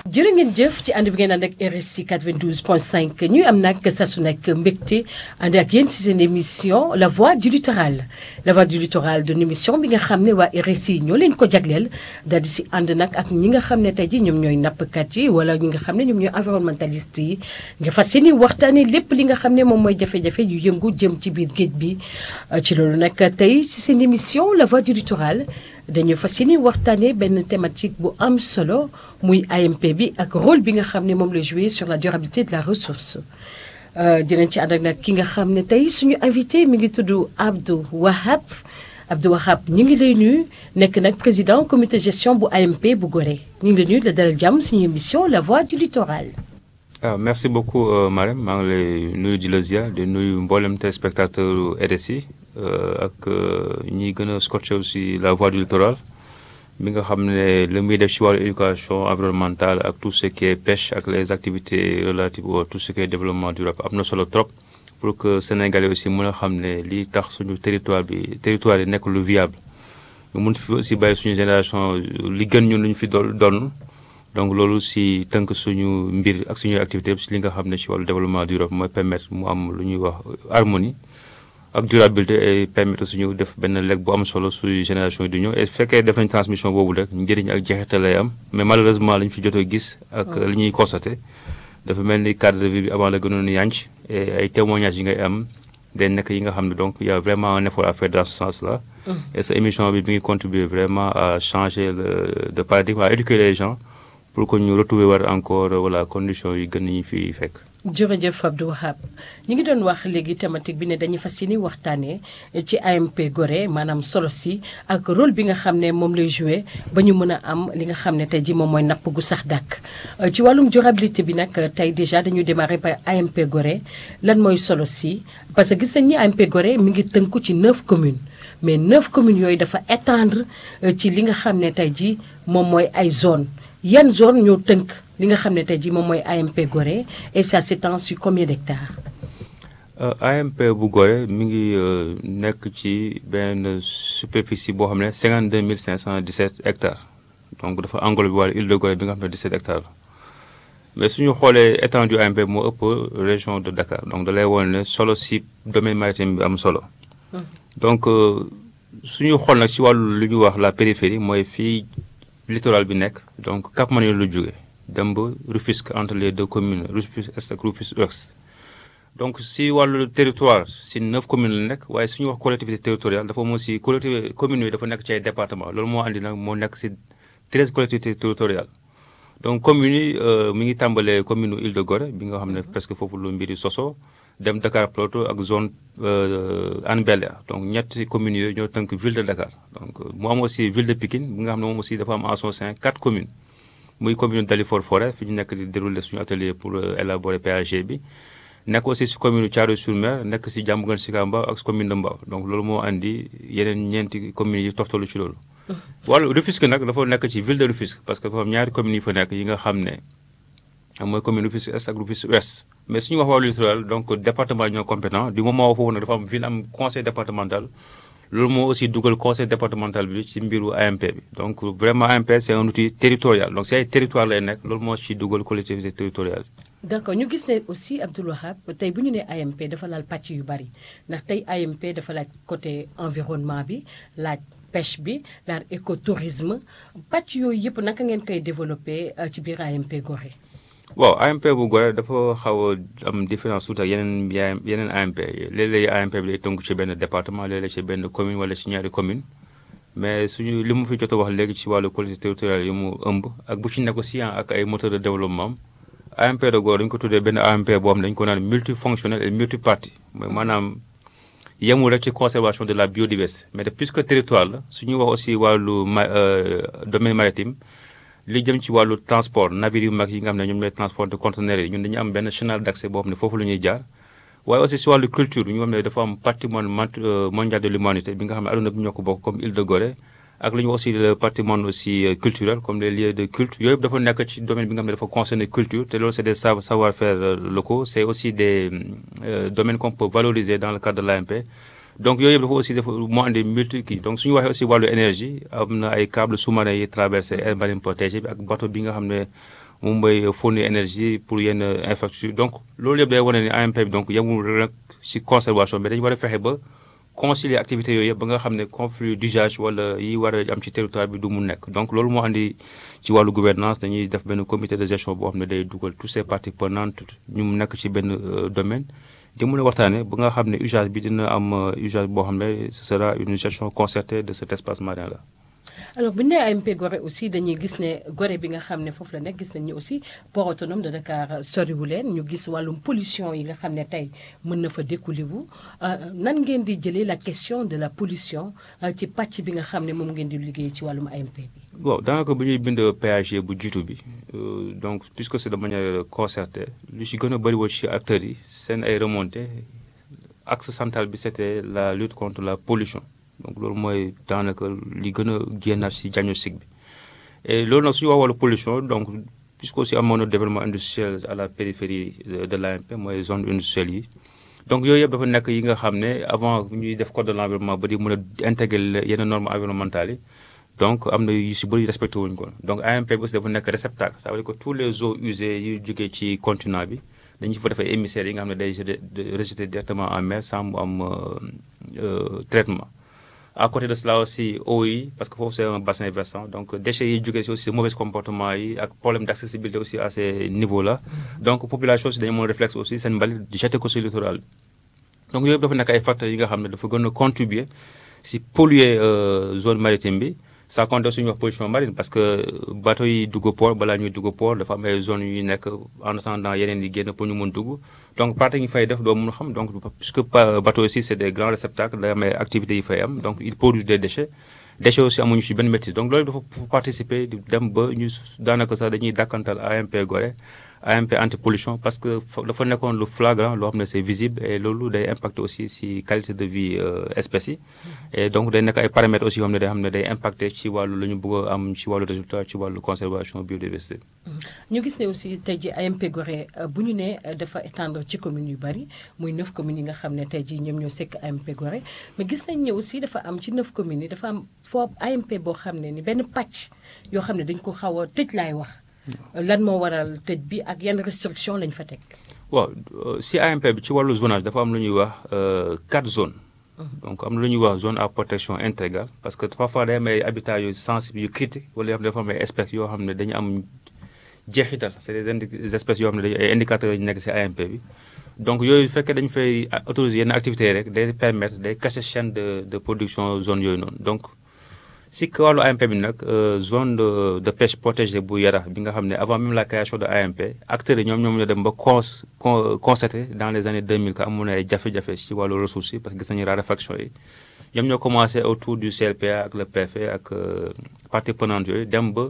jërë ngeen jëf ci ànd bi ngeen ànd ak RSI 92.5 ñuy am nag saa su nekk mbégte ànd ak yéen si seen émission la voix du littoral la voix du littoral de émission bi nga xam ne waa RSI ñoo leen ko jagleel daal di si ànd nag ak ñi nga xam ne tey ji ñoom ñooy nappkat yi wala ñi nga xam ne ñoom ñooy environnementaliste yi nga fas yéene waxtaanee lépp li nga xam ne moom mooy jafe-jafe yu yëngu jëm ci biir géej bi ci loolu nag tey si seen émission la voix du littoral dañu fas yéene waxtaanee benn thématique bu am solo muy AMP bi ak rôle bi nga xam ne moom la joué sur la durabilité de la ressource dinañ ci ànd ak nag ki nga xam ne tey suñu invité mi ngi tudd Abdou Wahab Abdou Wahab ñu ngi lay nuyu nekk nag président comité gestion bu AMP bu Gorée ñu ngi lay nuyu la dalal jàmm suñu émission la voix du littoral. ah merci beaucoup Marème maa ngi lay nuyu di la ziar di nuyu mboolem téléspectateur RSI ak ñi gën a scotché aussi la voix du littoral mi nga xam ne li muy def ci wàllu éducation environnementale ak tout ce qui est pêche ak les activités relatives à tout ce qui est développement durable am na solo trop pour que Sénégalais aussi mën a xam ne lii tax suñu territoire bi territoire yi nekk lu viable ñu mun fi aussi bàyyi suñu génération li gën ñun lu ñu fi doon doon donc loolu si tënk suñu mbir ak suñuy activité si li nga xam ne ci wàllu développement durable mooy permettre mu am lu ñuy wax harmonie ak durabilité et permettre suñu def benn lekk bu am solo suñu génération yi du ñëw et fekkee def nañ transmission boobu rek njëriñ ak jeexital lay am mais malheureusement li ñu fi jot a gis ak li ñuy constaté dafa mel ni cadre de vie bi avant la gënoon yànc et ay témoignages yi ngay am day nekk yi nga xam ne donc y a vraiment un effort à faire dans ce sens là et sa émission bi mi ngi contribuer vraiment à changer le de paradigme à éduquer les gens pour que ñu retrouver war encore voilà conditions yi gën ñu fi fekk jërëjëf Abdou Wahab ñu ngi doon wax léegi thématique bi ne dañuy fas yéene waxtaanee ci AMP Gorée maanaam solo si ak rôle bi nga xam ne moom lay joué ba ñu mën a am li nga xam ne tey ji moom mooy napp gu sax dàkk ci wàllum durabilité bi nag tey déjà dañuy démarrer par AMP Gorée lan mooy solo si parce que gis nañ ni AMP Gorée mi ngi tënku ci neuf communes mais neuf communes yooyu dafa étendre ci li nga xam ne tey ji moom mooy ay zone yan zone ñoo tënk li nga xam ne tey jii moom mooy AMP Gorée et ça s'étend sur combien d'hectares AMP bu Gorée mi ngi nekk ci benn superficie boo xam ne 52 517 hectares donc dafa englobé wàllu île de Gorée bi nga xam ne 17 hectares la mais suñu xoolee étendue AMP moo ëpp région de Dakar donc da lay woon ne solo si domaine maritime bi am solo donc suñu xool nag ci wàllu lu ñuy wax la périphérie mooy fii littoral bi nekk donc Cap Manuel lu jóge dem ba Rufisque entre les deux communes Rufisque Est ak Rufisque Ouest donc si wàllu territoire si neuf communes la nekk waaye suñu wax collectivité territoriale dafa moo si collectivité communes yi dafa nekk ci ay département loolu moo andi nag moo nekk si treize collectivités territoriales donc communes yi mi ngi tàmbalee commune Île de Gorée bi nga xam ne presque foofu lu mbiri soso dem Dakar Plateau ak zone Hann Bel-Air donc ñetti communes yooyu ñoo tënk ville de Dakar donc mu am aussi ville de Pikine bi nga xam ne moom aussi dafa am en son sein quatre communes muy commune Dalifort Forêt fi ñu nekk di dérouler suñu atelier pour élaborer PAG bi nekk aussi si commune Thiaroye-sur-Mer nekk si Diamaguène Sicap Mbao ak commune de Mbao donc loolu moo andi yeneen ñeenti communes yi toftalu ci loolu wàllu Rufisque nag dafa nekk ci ville de Rufisque parce que dafa am ñaari communes yi fa nekk yi nga xam ne mooy commune Rufisque Est ak Rufisque Ouest mais suñu wax wàllu littoral donc département ñoo compétent du moment foofu nag dafa am ville am conseil départemental loolu moo aussi dugal conseil départemental bi ci mbiru AMP bi donc vraiment AMP c'est un outil territorial donc si ay territoire lay nekk loolu moo ci dugal collectivité territoriale d'accord ñu gis ne aussi Abdou Wahab tey bu ñu nee AMP dafa laal pàcc yu bari ndax tey AMP dafa laaj côté environnement bi laaj pêche bi laaj écotourisme pàcc yooyu yëpp naka ngeen koy développer ci biir AMP Gorée waaw AMP bu Gorée dafa xaw a am différence tuuti ak yeneen yeneen AMP léeg-léeg AMP bi day tënku ci benn département léeg-léeg ci benn commune wala ci ñaari commune mais suñu li mu fi jot a wax léegi ci wàllu collectivité territoriale yi mu ëmb ak bu ci nekk aussi ak ay moteur de développement AMP de Gorée dañu ko tuddee benn AMP boo xam ne dañu ko naan multifonctionnel et multipartie mooy maanaam yemul rek ci conservation de la biodiversité mais de puisque territoire la suñuy wax aussi wàllu ma domaine maritime li jëm ci wàllu transport navire yu mag yi nga xam ne ñoom ñooy transport de conteneurs yi ñun dañu am benn canal d'accès boo xam ne foofu la ñuy jaar waaye aussi si wàllu culture ñu xam ne dafa am patrimoine mondial de l'humanité bi nga xam ne aduna bi ñoo ko bokk comme île de Gorée ak li ñu aussi le patrimoine aussi culturel comme les lieux de culte yooyu yëpp dafa nekk ci domaine bi nga xam ne dafa concerner culture te loolu c'est des savoir-faire locaux c'est aussi des domaines qu'on peut valoriser dans le cadre de l'AMP donc yooyu yëpp dafa aussi dafa moo andi multi kii donc suñu waxee aussi wàllu énergie am na ay câbles sous-marins yi traversé aire marine protégée bi ak bateau bi nga xam ne moom mooy fournir énergie pour yenn infrastructure donc loolu yëpp day wane ni AMP bi donc yemul rek ci conservation mais dañu war a fexe ba concilier activités yooyu yëpp ba nga xam ne conflit d'usage wala yi war a am ci territoire bi du mu nekk donc loolu moo andi ci wàllu gouvernance dañuy def benn comité de gestion boo xam ne day dugal tous ces parties prenantes ñu mu nekk ci benn domaine di mën a waxtaane ba nga xam ne usage bi dina am usage boo xam ne ce sera une gestion concertée de cet espace marin là alors bu ñu nee AMP Gorée aussi dañuy gis ne Gorée bi nga xam ne foofu la nekk gis nañ ni aussi port autonome de Dakar soriwu leen ñu gis wàllum pollution yi nga xam ne tey mën na fa découlé wu nan ngeen di jëlee la question de la pollution ci pàcc bi nga xam ne moom ngeen di liggéey ci wàllum AMP bi. bon daanaka bu ñuy bind PAG bu jiitu bi donc puisque c'est de manière concertée lu ci gën a bëri woon ci acteurs yi seen ay remontées axe central bi c'était la lutte contre la pollution. donc loolu mooy daanaka li gën a génnaat ci diagnostic bi et loolu nag suñu wax wàllu pollution donc puisque aussi amoon na développement industriel à la périphérie de l'AMP mooy zone industrielle yi donc yooyu yëpp dafa nekk yi nga xam ne avant ñuy def code de l'environnement ba di mën a intégrer yenn normes environnementales yi donc am na yu ci bëri respecté wuñu ko donc AMP bi aussi dafa nekk réceptacle ça veut dire que tous les eaux usées yu jógee ci continent bi dañu fa defee émissaires yi nga xam ne day rejeté directement en mer sans mu am traitement à côté de cela aussi eau yi parce que foofu c'est un bassin versant donc déchets yi jógee si aussi mauvais comportement yi ak problème d'accessibilité aussi à ces niveaux là donc population aussi dañu mën réflexe aussi seen mbalit di jeter ko si littoral bi donc yooyu dafa nekk ay facteurs yi nga xam ne dafa gën a contribuer si polluer zone maritime bi ça compte suñu wax pollution marine parce que bateau yi dugg port balaa ñuy dugg port dafa am ay zones yu nekk en attendant yeneen yi génn pour ñu mën dugg donc pratique yi fay def doo mën xam donc puisque bateau aussi c'est des grands réceptacles day am ay activités yi fay am donc ils produisent des déchets déchets aussi amuñu ci benn maîtrise donc loolu dafa participer di dem ba ñu daanaka sax dañuy dàkkantal AMP Gorée AMP anti-pollution parce que dafa nekkoon lu flagrant loo xam ne c'est visible et loolu day impacter aussi ci qualité de vie espèces yi et donc day nekk ay paramètres aussi yoo xam ne day xam ne day impacter ci wàllu la ñu bëgg a am ci wàllu résultat ci wàllu conservation biodiversité. ñu gis ne aussi tey jii AMP Gorée bu ñu nee dafa étendre ci communes yu bari muy neuf communes yi nga xam ne tey jii ñoom ñoo sekk AMP Gorée mais gis nañ ne aussi dafa am ci neuf communes yi dafa am foofu AMP boo xam ne ni benn pàcc yoo xam ne dañ ko xaw a tëj laay wax. lan moo waral tëj bi ak yan restriction lañ fa teg. waaw si AMP bi ci wàllu zonage dafa am lu ñuy wax quatre zones. donc am na lu ñuy wax zone à protection intégrale parce que parfois day am ay habitats yu sensibles yu critiques wala yoo xam ne dafa am ay espèces yoo xam ne dañu am jeexital c'est des indi espèces yoo xam ne dañu ay indicateurs yu nekk si AMP bi. donc yooyu fekkee dañu fay autoriser yenn activités rek day permettre day cacher chaîne de de production zone yooyu noonu donc. si wàllu AMP bi nag zone de de pêche protégée bu Yarax bi nga xam ne avant même la création de AMP acteurs yi ñoom ñoom ñoo dem ba con constaté dans les années 2000 que amoon na ay jafe-jafe ci wàllu ressources yi parce que gis nañu raréfaction yi ñoom ñoo commencé autour du CLPA ak le préfet ak parties prenantes yooyu dem ba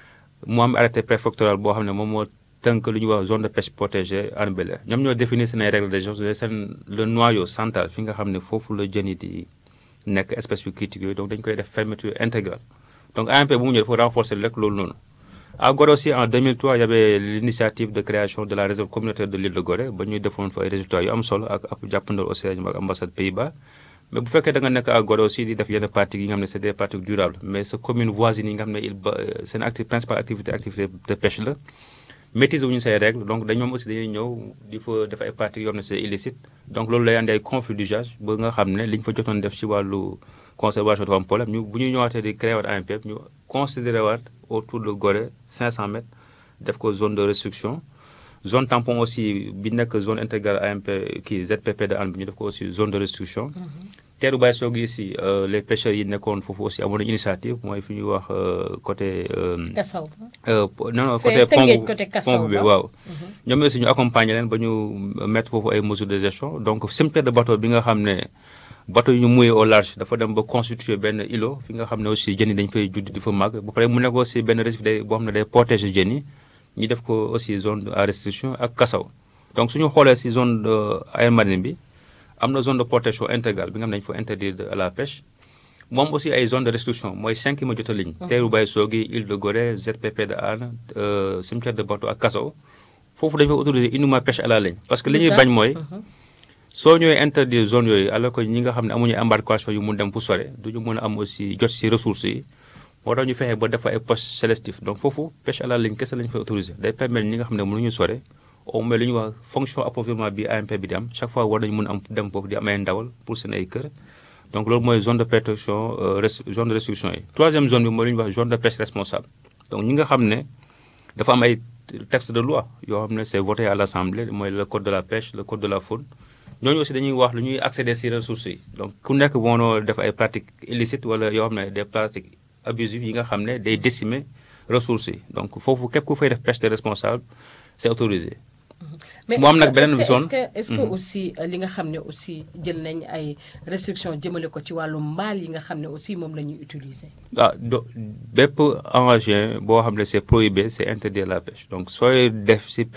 mu am arrêté préfectoral boo xam ne moom moo tënk lu ñuy wax zone de pêche protégée Hann Bel-Air ñoom ñoo définir seen ay règles de gestion seen le noyau central fi nga xam ne foofu la jën yi di nekk espèce yu critique yooyu donc dañu koy def fermeture intégrale donc AMP bu mu ñëw dafa renforcer rek loolu noonu à Gorée aussi en 2003 il y avait l'initiative de création de la réserve communautaire de l'île de Gorée ba ñuy defoon fa ay résultats yu am solo ak ak jàppandal aussi ak ambassade Pays-Bas mais bu fekkee da nga nekk à Gorée aussi di def yenn pratiques yi nga xam ne c'est des pratiques durables mais sa commune voisine yi nga xam ne il ba seen acti principale activité activité de pêche la maîtriser wu ñu say règles donc dañ ñoom aussi dañuy ñëw di fa def ay pratiques yoo xam ne c'est illicite donc loolu lay andi ay conflit d'usage ba nga xam ne li ñu fa jotoon def ci wàllu conservation dafa am problème ñu bu ñu ñëwaatee di créer waat AMP ñu considéré waat autour de Gorée 500 mètres def ko zone de restriction zone tampon aussi bi nekk zone intégrale AMP kii ZPP de Hann bi ñu def ko aussi zone de restriction teeru bàyyi soog yi si les pêcheurs yi nekkoon foofu aussi amoon nañu initiative mooy fi ñuy wax côté. Kassaw. non non côté pont pont bi waaw. ñoom aussi ñu accompagner leen ba ñu mettre foofu ay mesures de gestion donc cimetière de bateau bi nga xam ne bateau yu ñu mouillé au large dafa dem ba constituer benn îlot fi nga xam ne aussi jën yi dañu fay judd di fa màgg ba pare mu nekk aussi benn récif day boo xam ne day protéger jën yi ñu def ko aussi zone à restriction ak Kassaw donc suñu xoolee si zone aire marine bi. am na zone de protection intégrale bi nga xam ne dañu fa interdire à la pêche moom aussi ay zone de restriction mooy cinq yi ma jot a ligne teeru Baye Sogui île de Gorée ZPP de Hann cimetière de bateau ak Kassaw foofu dañu fa autoriser uniquement pêche à la ligne parce que li ñuy bañ mooy soo ñëwee interdire zone yooyu alors que ñi nga xam ne amuñu embarcation yu mun dem fu sore du ñu mën a am aussi jot si ressources yi moo tax ñu fexe ba def ay postes sélectifs donc foofu pêche à la ligne kese la ñu fay autorisé day permettre ñi nga xam ne mënuñu sore au moins li ñuy wax fonction approvisionnement bi AMP bi di am chaque fois war nañu mën am dem foofu di am ay ndawal pour seen ay kër donc loolu mooy zone de protection zone de restriction yi troisième zone bi mooy li ñuy wax zone de pêche responsable donc ñi nga xam ne dafa am ay texte de loi yoo xam ne c'est voté à l'Assemblée mooy le code de la pêche le code de la faune ñooñu aussi dañuy wax lu ñuy accéder ci ressources yi donc ku nekk mënoo def ay pratiques illicites wala yoo xam ne des pratiques abusives yi nga xam ne day décimer ressources yi donc foofu képp ku fay def pêche de responsable c'est autorisé mais mu am nag est-ce beneen que zone est-ce que est-ce que aussi li nga xam ne aussi jël nañ ay restrictions jëmale ko ci wàllu mbaal yi nga xam ne aussi moom la ñuy utiliser. ah do bépp engagé boo xam ne c'est prohibé c'est interdit à la pêche donc sooy def ci